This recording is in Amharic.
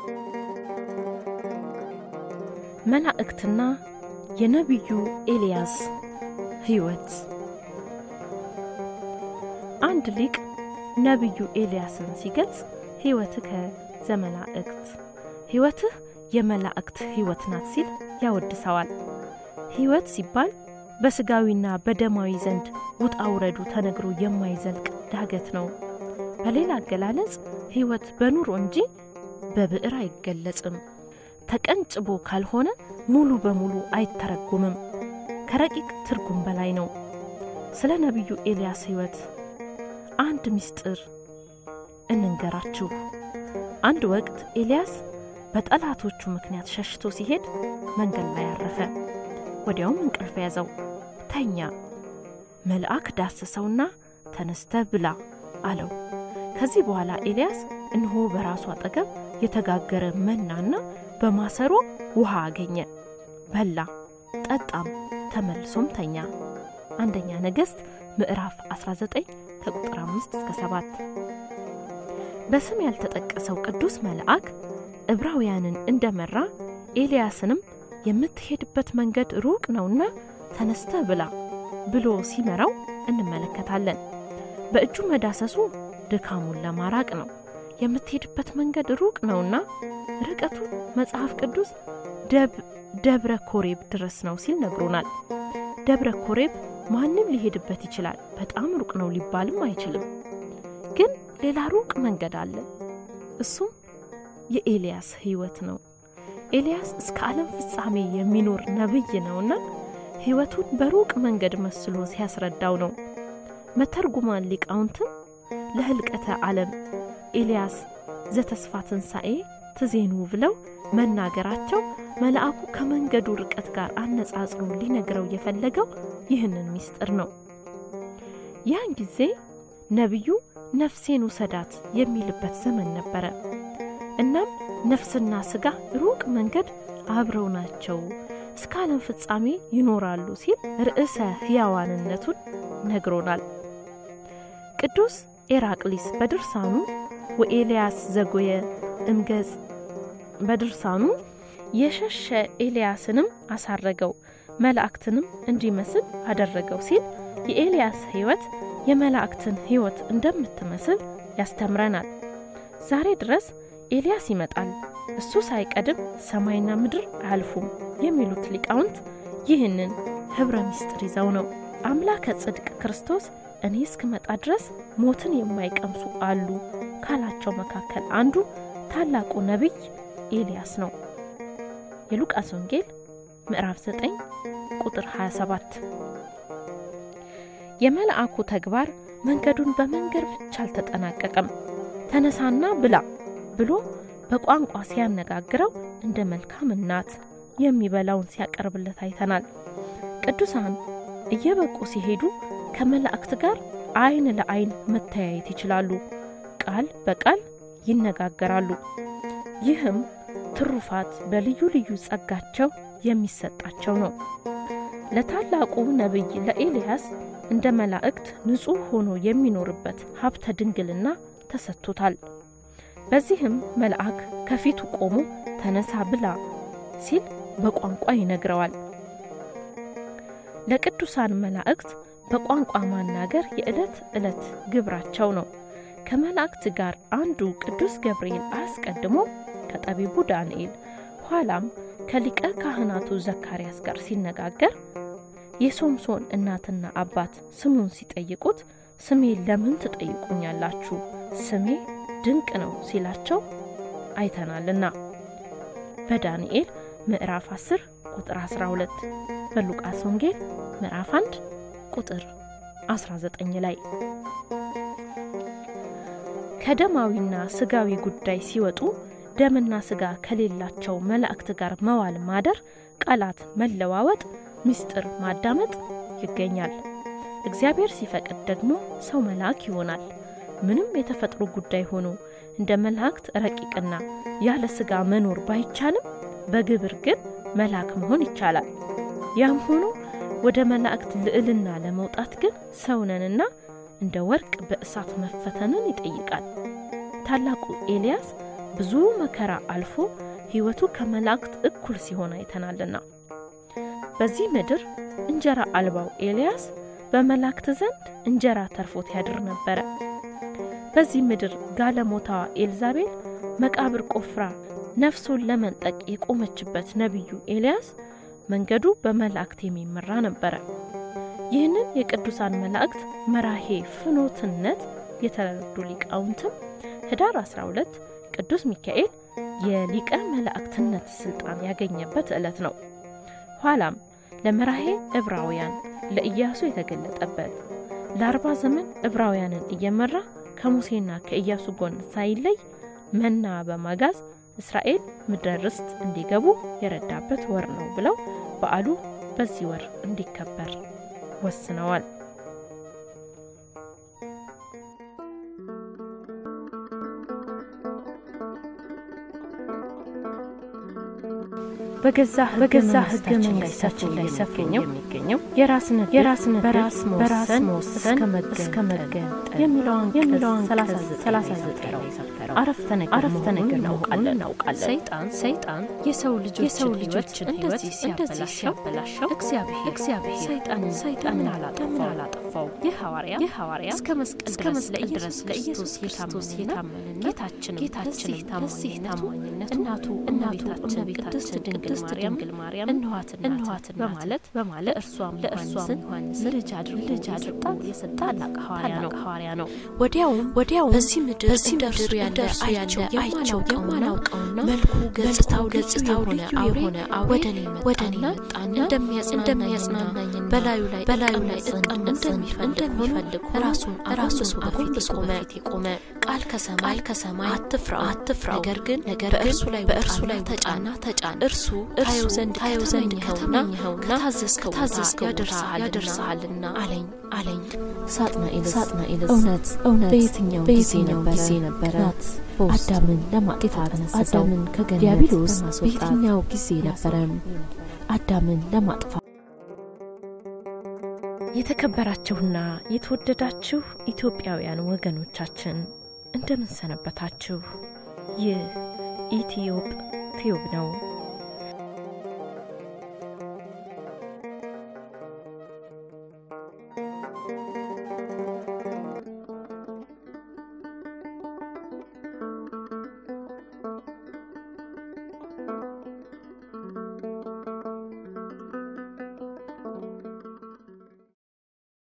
መላእክትና የነቢዩ ኤልያስ ሕይወት። አንድ ሊቅ ነቢዩ ኤልያስን ሲገልጽ ሕይወትከ ዘመላእክት፣ ሕይወትህ የመላእክት ሕይወት ናት ሲል ያወድሰዋል። ሕይወት ሲባል በሥጋዊና በደማዊ ዘንድ ውጣ ውረዱ ተነግሮ የማይዘልቅ ዳገት ነው። በሌላ አገላለጽ ሕይወት በኑሮ እንጂ በብዕር አይገለጽም። ተቀንጭቦ ካልሆነ ሙሉ በሙሉ አይተረጎምም። ከረቂቅ ትርጉም በላይ ነው። ስለ ነቢዩ ኤልያስ ሕይወት አንድ ምስጢር እንንገራችሁ። አንድ ወቅት ኤልያስ በጠላቶቹ ምክንያት ሸሽቶ ሲሄድ መንገድ ላይ አረፈ። ወዲያውም እንቅልፍ ያዘው፣ ተኛ። መልአክ ዳሰሰውና ተነስተ ብላ አለው። ከዚህ በኋላ ኤልያስ እነሆ በራሱ አጠገብ የተጋገረ መናና በማሰሮ ውሃ አገኘ። በላ፣ ጠጣም፣ ተመልሶም ተኛ። አንደኛ ነገሥት ምዕራፍ 19 ከቁጥር 5 እስከ 7። በስም ያልተጠቀሰው ቅዱስ መልአክ ዕብራውያንን እንደመራ ኤልያስንም የምትሄድበት መንገድ ሩቅ ነውና ተነስተ ብላ ብሎ ሲመራው እንመለከታለን። በእጁ መዳሰሱ ድካሙን ለማራቅ ነው። የምትሄድበት መንገድ ሩቅ ነውና ርቀቱ መጽሐፍ ቅዱስ ደብረ ኮሬብ ድረስ ነው ሲል ነግሮናል። ደብረ ኮሬብ ማንም ሊሄድበት ይችላል። በጣም ሩቅ ነው ሊባልም አይችልም። ግን ሌላ ሩቅ መንገድ አለ። እሱም የኤልያስ ሕይወት ነው። ኤልያስ እስከ ዓለም ፍጻሜ የሚኖር ነቢይ ነውና ሕይወቱን በሩቅ መንገድ መስሎ ሲያስረዳው ነው። መተርጉማን ሊቃውንትም ለህልቀተ ዓለም ኤልያስ ዘተስፋ ትንሣኤ ትዜኑ ብለው መናገራቸው መልአኩ ከመንገዱ ርቀት ጋር አነጻጽሮ ሊነግረው የፈለገው ይህንን ምስጢር ነው። ያን ጊዜ ነቢዩ ነፍሴን ውሰዳት የሚልበት ዘመን ነበረ። እናም ነፍስና ሥጋ ሩቅ መንገድ አብረው ናቸው፣ እስከ ዓለም ፍጻሜ ይኖራሉ ሲል ርዕሰ ሕያዋንነቱን ነግሮናል። ቅዱስ ኤራቅሊስ በድርሳኑ ወኤልያስ ዘጎየ እምገጽ በድርሳኑ የሸሸ ኤልያስንም አሳረገው መላእክትንም እንዲመስል አደረገው ሲል የኤልያስ ሕይወት የመላእክትን ሕይወት እንደምትመስል ያስተምረናል። ዛሬ ድረስ ኤልያስ ይመጣል፣ እሱ ሳይቀድም ሰማይና ምድር አያልፉም የሚሉት ሊቃውንት ይህንን ኅብረ ምስጢር ይዘው ነው። አምላከ ጽድቅ ክርስቶስ እኔ እስክመጣ ድረስ ሞትን የማይቀምሱ አሉ ካላቸው መካከል አንዱ ታላቁ ነቢይ ኤልያስ ነው። የሉቃስ ወንጌል ምዕራፍ 9 ቁጥር 27። የመልአኩ ተግባር መንገዱን በመንገድ ብቻ አልተጠናቀቀም። ተነሳና ብላ ብሎ በቋንቋ ሲያነጋግረው እንደ መልካም እናት የሚበላውን ሲያቀርብለት አይተናል። ቅዱሳን እየበቁ ሲሄዱ ከመላእክት ጋር ዓይን ለዓይን መተያየት ይችላሉ። ቃል በቃል ይነጋገራሉ። ይህም ትሩፋት በልዩ ልዩ ጸጋቸው የሚሰጣቸው ነው። ለታላቁ ነቢይ ለኤልያስ እንደ መላእክት ንጹሕ ሆኖ የሚኖርበት ሀብተ ድንግልና ተሰጥቶታል። በዚህም መልአክ ከፊቱ ቆሞ ተነሳ ብላ ሲል በቋንቋ ይነግረዋል። ለቅዱሳን መላእክት በቋንቋ ማናገር የዕለት ዕለት ግብራቸው ነው። ከመላእክት ጋር አንዱ ቅዱስ ገብርኤል አስቀድሞ ከጠቢቡ ዳንኤል ኋላም ከሊቀ ካህናቱ ዘካርያስ ጋር ሲነጋገር የሶምሶን እናትና አባት ስሙን ሲጠይቁት ስሜ ለምን ትጠይቁኛላችሁ? ስሜ ድንቅ ነው ሲላቸው አይተናልና በዳንኤል ምዕራፍ 10 ቁጥር 12 በሉቃስ ወንጌል ምዕራፍ 1 ቁጥር 19 ላይ ከደማዊና ስጋዊ ጉዳይ ሲወጡ ደምና ስጋ ከሌላቸው መላእክት ጋር መዋል ማደር፣ ቃላት መለዋወጥ፣ ምስጢር ማዳመጥ ይገኛል። እግዚአብሔር ሲፈቅድ ደግሞ ሰው መልአክ ይሆናል። ምንም የተፈጥሮ ጉዳይ ሆኖ እንደ መላእክት ረቂቅና ያለ ስጋ መኖር ባይቻልም በግብር ግን መልአክ መሆን ይቻላል። ያም ሆኖ ወደ መላእክት ልዕልና ለመውጣት ግን ሰውነንና እንደ ወርቅ በእሳት መፈተንን ይጠይቃል። ታላቁ ኤልያስ ብዙ መከራ አልፎ ሕይወቱ ከመላእክት እኩል ሲሆን አይተናልና። በዚህ ምድር እንጀራ አልባው ኤልያስ በመላእክት ዘንድ እንጀራ ተርፎት ያድር ነበረ። በዚህ ምድር ጋለሞታዋ ኤልዛቤል መቃብር ቆፍራ ነፍሱን ለመንጠቅ የቆመችበት ነቢዩ ኤልያስ መንገዱ በመላእክት የሚመራ ነበረ። ይህንን የቅዱሳን መላእክት መራሄ ፍኖትነት የተረዱ ሊቃውንትም ህዳር 12 ቅዱስ ሚካኤል የሊቀ መላእክትነት ስልጣን ያገኘበት ዕለት ነው። ኋላም ለመራሄ ዕብራውያን ለኢያሱ የተገለጠበት ለአርባ ዘመን ዕብራውያንን እየመራ ከሙሴና ከኢያሱ ጎን ሳይለይ መና በማጋዝ እስራኤል ምድረ ርስት እንዲገቡ የረዳበት ወር ነው ብለው በዓሉ በዚህ ወር እንዲከበር ወስነዋል። በገዛ በገዛ ህገ መንግስታችን ላይ ሰፍሮ የሚገኘው የራስን የራስን በራስ መወሰን እስከ መገንጠል የሚለውን የሚለውን 39 ላይ ሰፈረው አረፍተ ነገር አረፍተ ነገር እናውቃለን እናውቃለን። ሰይጣን ሰይጣን የሰው ልጆች የሰው ልጆችን እንደዚህ ሲያበላሸው እግዚአብሔር እግዚአብሔር ሰይጣንን ሰይጣንን አላጠፋው አላጠፋው የሐዋርያ የሐዋርያ እስከ መስቀል ድረስ ለኢየሱስ ለኢየሱስ ክርስቶስ የታመንና ጌታችን ጌታችን ታማኝነት እናቱ እናታችን ቅድስት ድንግል ድንግል ማርያም እንኋትን እንኋትን በማለት በማለት እርሷም ለእርሷም ዮሐንስን ልጅ አድርጎ ልጅ አድርጎ የሰጠ ታላቅ ሐዋርያ ነው። ወዲያውም ወዲያውም በዚህ ምድር በዚህ ምድር ያለ አይቸው የማናውቀውና መልኩ ገጽታው ገጽታው ልዩ የሆነ ወደ እኔ መጣና እንደሚያጽናናኝና በላዩ ላይ በላዩ ላይ እቀመጥ እንደሚፈልግ ራሱን ራሱ በፊት ቆመ የቆመ ቃል ከሰማይ ከሰማይ አትፍራ አትፍራ ነገር ግን ነገር በእርሱ ላይ በእርሱ ላይ ተጫና ተጫን እርሱ እርሱ ዘንድ ታየው ዘንድ ከተመኘኸውና ከታዘዝከው ታዘዝከው ያደርስሃልና አለኝ አለኝ። ሳጥናኤልስ ሳጥናኤልስ እውነት እውነት በየትኛው ጊዜ ጊዜ ነበረ አዳምን ለማጥፋት አዳምን ከገነት ዲያብሎስ በየትኛው ጊዜ ነበረ አዳምን ለማጥፋት የተከበራችሁና የተወደዳችሁ ኢትዮጵያውያን ወገኖቻችን እንደምን ሰነበታችሁ? ይህ ኢትዮፕ ቲዩብ ነው።